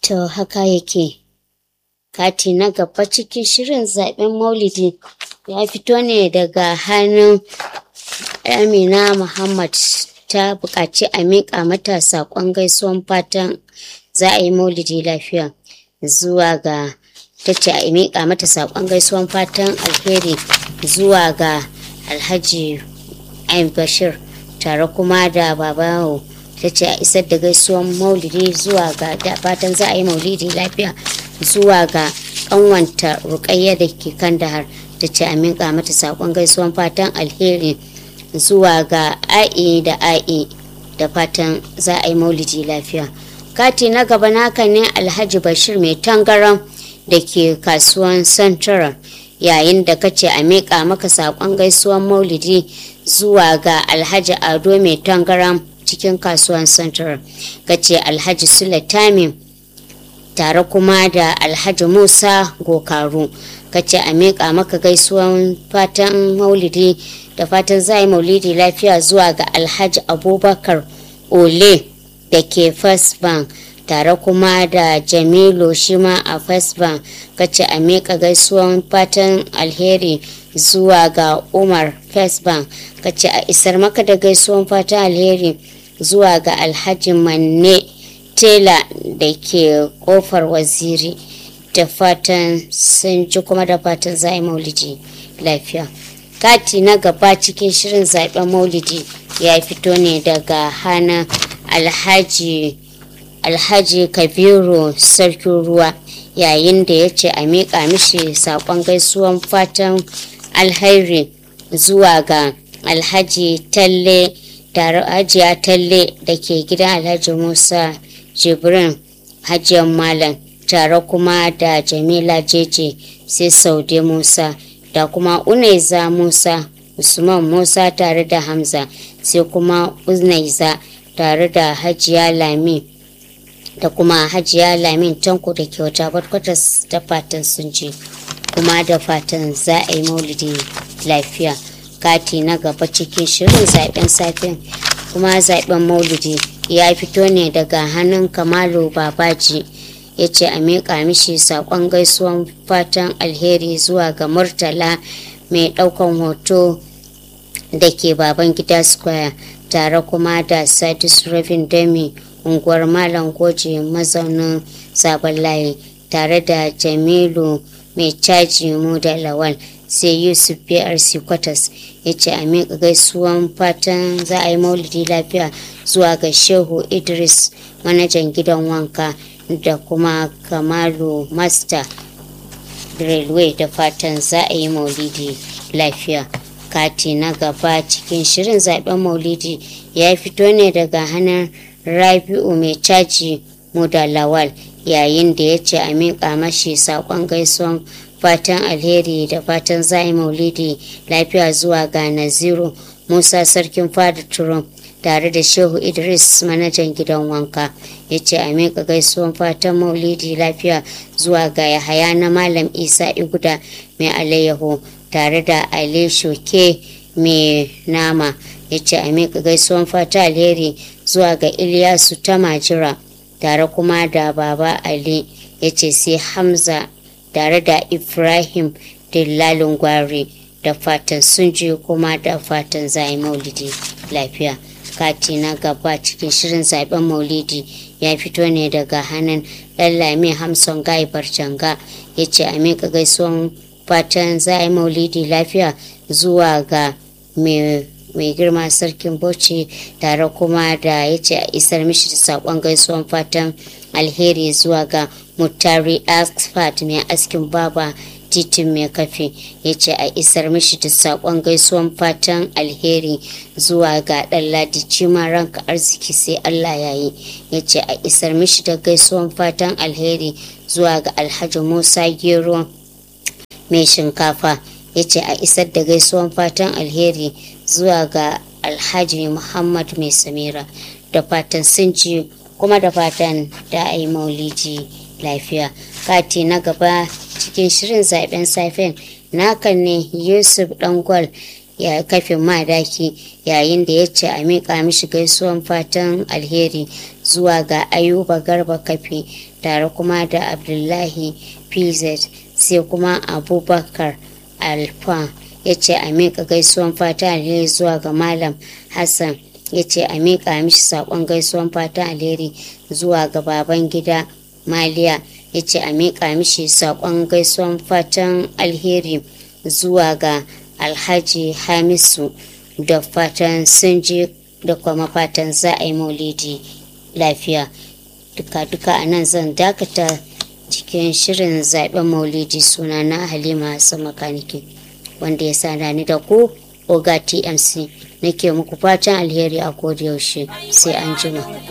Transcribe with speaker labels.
Speaker 1: To haka yake. Kati na gaba cikin shirin zaben maulidi ya fito ne daga hannun Amina Muhammad ta buƙaci a miƙa mata saƙon gaisuwan fatan za a yi maulidi lafiya zuwa ga ta ce a miƙa mata saƙon gaisuwan fatan alheri zuwa ga alhaji Ain Bashir tare kuma da babawo ta ce a isar da gaisuwan maulidi zuwa ga da fatan za a yi maulidi lafiya zuwa ga ƙanwanta rukayya da ke kandahar ta ce a miƙa mata saƙon gaisuwan fatan alheri zuwa ga a'i da a'i da fatan za a yi maulidi lafiya kati na gaba naka ne alhaji bashir mai tangaran da ke kasuwan central yayin da kace a miƙa maka saƙon gaisuwan maulidi zuwa ga alhaji ado mai tangaran cikin kasuwan central kace alhaji sule tamim tare kuma da alhaji musa gokaru kace a miƙa maka gaisuwan fatan maulidi da fatan za yi maulidi lafiya zuwa ga alhaji abubakar ole da ke first bank tare kuma da jamilu shima a first bank kace a miƙa gaisuwan fatan alheri zuwa ga umar first bank kace a isar maka da gaisuwan fatan alheri zuwa ga alhaji manne tela da ke kofar waziri da fatan sun ji kuma da fatan za yi maulidi lafiya kati na gaba cikin shirin zaben maulidi ya fito ne daga hana alhaji alhaji kabiru sarkin ruwa yayin da ya ce a miƙa mishi saƙon gaisuwan fatan alhairi zuwa ga alhaji talle tare hajiya talle da ke gidan alhaji musa jibrin hajiyar malam tare kuma da jamila jeje sai saude musa da kuma unaiza musa usman musa tare da hamza sai kuma unaiza tare da hajiya lami da kuma hajiya lamin tanko da ke wata barkwatas da fatan sun ji kuma da fatan za a yi maulidi lafiya kati na gaba cikin shirin zaben safen kuma zaben maulidi ya fito ne daga hannun kamalu babaji ya ce a miƙa mishi saƙon gaisuwan fatan alheri zuwa ga murtala mai ɗaukan hoto da ke baban gida square tare kuma da sadis rabin dami unguwar malam goje mazaunin sabon layi tare da jamilu mai caji mu da lawal sai yusuf brc kwatas ya ce a miƙa gaisuwan fatan za a yi maulidi lafiya zuwa ga shehu idris manajan gidan wanka da kuma kamalu master railway da fatan za a yi maulidi lafiya kati na gaba cikin shirin zaben maulidi ya fito ne daga hannun rabi'u mai caji mu da lawal yayin da ya ce a miƙa mashi saƙon gaisuwan fatan alheri da fatan za a yi maulidi lafiya zuwa ga naziru musa sarkin fada turum tare da shehu idris manajan gidan wanka ya ce a miƙa gaisuwan fatan maulidi lafiya zuwa ga yahaya na malam isa iguda mai alayyaho tare da ali shoke mai nama ya ce a miƙa gaisuwan fata alheri zuwa ga iliyasu ta majira tare kuma da baba ali ya ce sai hamza tare da ibrahim dillalin gwari da fatan sun ji kuma da fatan za yi maulidi lafiya kati na gaba cikin shirin zaben maulidi ya fito ne daga hannun lallami hamson gai barjanga ya ce a miƙa gaisuwan fatan za a yi maulidi lafiya zuwa ga mai girma sarkin bauchi tare kuma da ya ce a isar mishi da saƙon gaisuwan fatan alheri zuwa ga mutari asfat mai askin baba titin mai kafe ya ce a isar mishi da saƙon gaisuwan fatan alheri zuwa ga ɗan ladici ranka arziki sai allah ya yi ya ce a isar mishi da gaisuwan fatan alheri zuwa ga alhaji musa gero mai shinkafa ya ce a isar da gaisuwan fatan alheri zuwa ga alhaji muhammad mai samira da fatan sun ci kuma da fatan da a yi maulidi lafiya kati na gaba cikin shirin zaben safen nakan ne yusuf dangwal ya kafin madaki yayin da ya ce a miƙa mishi gaisuwan fatan alheri zuwa ga ayuba garba kafi tare kuma da abdullahi pz sai kuma abubakar alfa ya ce a miƙa gaisuwan fata alheri zuwa ga malam hassan ya ce a miƙa mishi saƙon gaisuwan fata alheri zuwa ga baban gida maliya ya ce a miƙa mishi saƙon gaisuwan fatan alheri zuwa ga alhaji hamisu da fatan sun je da kuma fatan za a yi maulidi lafiya duka-duka a nan zan dakata cikin shirin zaben maulidi suna na halima hassan makaniki wanda ya sa ni da ku oga tmc nake muku fatan alheri a yaushe sai an jima